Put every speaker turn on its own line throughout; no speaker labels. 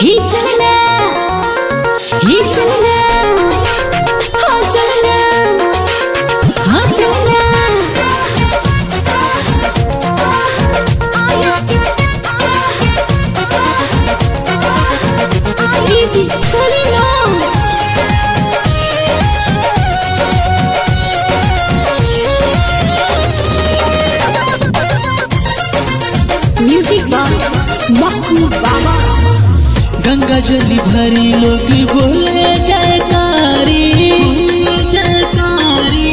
ही चलना ही चलना हाँ चलना हाँ चलना ही जी चली ना म्यूजिक बाय मक्कू बाबा
गंगा जली भरी लोग बोले जयकारी जयकारी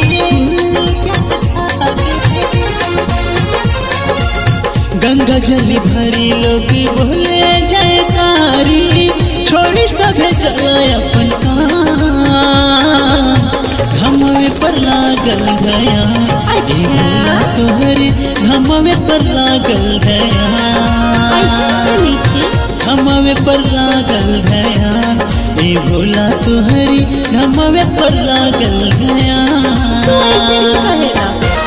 गंगा जली भरी लोग बोले जयकारी छोड़ी सभे चला अपन काम धमवे पर लागल गया
अच्छा।
तोहरे धमवे पर लागल गया
ऐसा तो नहीं थी
धमवे पर लागल गया ए भोला तुहरी धमवे पर लागल गया
तू ऐसे ही कहेगा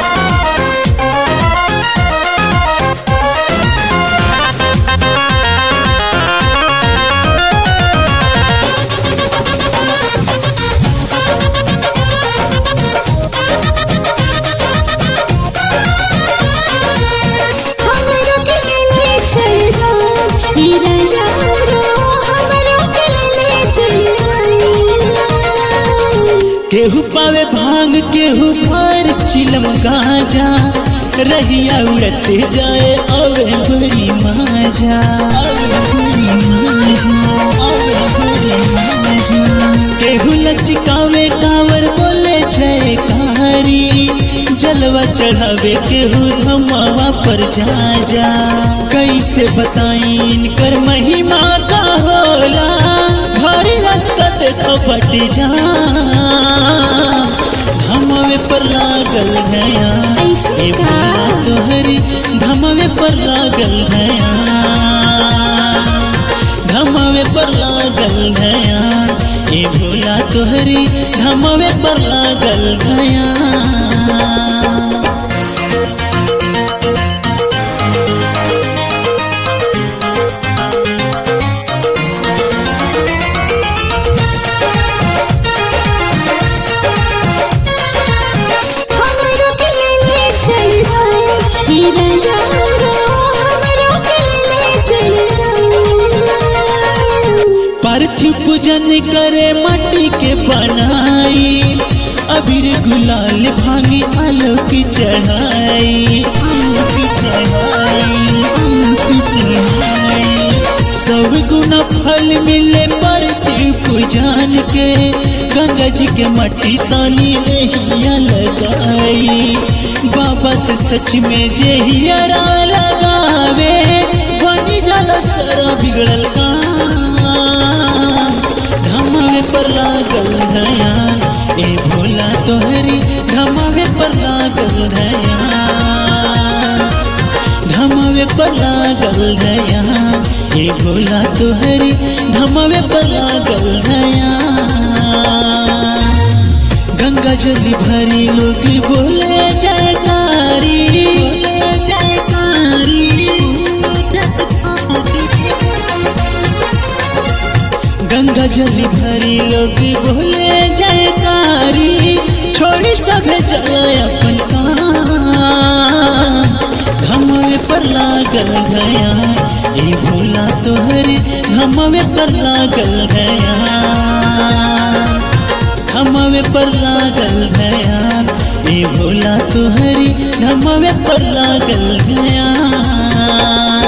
हमरो के ले चल जाओ ई राजा रो हमरो के ले चल जाओ
केहू पावे भांग केहू पर चिलम गाजा रहिया उड़ते जाए अवे बड़ी माजा अवे बड़ी माजा अवे बड़ी माजा केहू लचकावे कावर बोले जयकारी जलवा चढ़ावे केहू धमावा पर जा जा कैसे बताई इनकर महिमा का होला भारी रास्ता देखो बट जा धमवे पर लागल गया
ऐसे
ए
का?
भोला तोहरी धमवे पर लागल गया धमवे पर लागल गया ए भोला तोहरी धमवे पर लागल गया
हमरो के ले चल जाओ ई राजा रो हमरो के ले चल जाओ
पार्थिव पूजन करे माटी के बनाई अबीर गुलाल भांगी आलोक चढ़ाई आलोक चढ़ाई आलोक चढ़ाई सब गुना फल मिले पार्थिव पूजन के गंगा जी के मट्टी सानी नहिया लगाई बाबा से सच में जे हियरा लगावे बनी जाला सारा बिगड़ल काम धमावे पर लागल गया ए भोला तोहरी धमावे पर लागल गया धमावे पर लागल गया ए भोला तोहरी धमावे पर लागल गया गंगा जली भरी लोग बोले जयकारी बोले जयकारी गंगा जली भरी लोग बोले जयकारी छोड़ी सभे चला अपन काम धमवे पर लागल गया ए भोला तोहरे धमवे पर लागल गया धमवे पर लागल गया ए भोला तोहरी धमवे पर लागल गया